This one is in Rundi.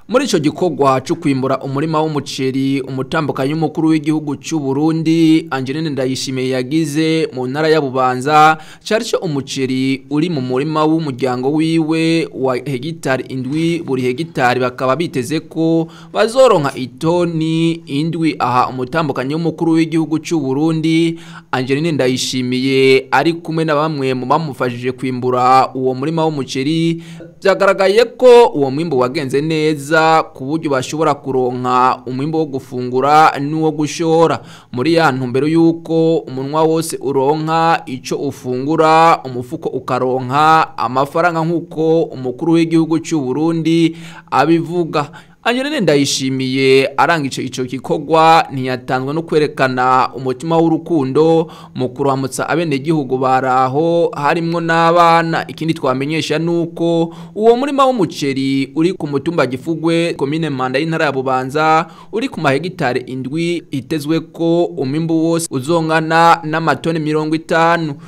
muri ico gikorwa cyo kwimbura umurima w'umuceri umutambukanyi w'umukuru w'igihugu cy'u Burundi Angeline Ndayishimiye yagize mu ntara ya Bubanza cari cyo umuceri uri mu murima w'umuryango wiwe wa hegitari indwi buri hegitari bakaba biteze ko bazoronka itoni indwi aha umutambukanyi w'umukuru w'igihugu cy'u Burundi Angeline Ndayishimiye ari kumwe na bamwe mu bamufashije kwimbura uwo murima w'umuceri byagaragaye ko uwo mwimbo wagenze neza ku buryo bashobora kuronka umwimbo wo gufungura n'uwo gushora muri ya ntumbero y'uko umunwa wose uronka icyo ufungura umufuko ukaronka amafaranga nk'uko umukuru w'igihugu cy'u Burundi abivuga Angeline ndayishimiye arangije ico gikorwa ntiyatanzwe no kwerekana umutima w'urukundo mu kuramutsa abene gihugu baraho harimwo n'abana ikindi twamenyesha nuko uwo murima w'umuceri uri ku mutumba gifugwe komine Manda y'intara ya Bubanza uri ku mahegitare indwi itezwe ko umwimbu wose uzongana n'amatoni mirongo itanu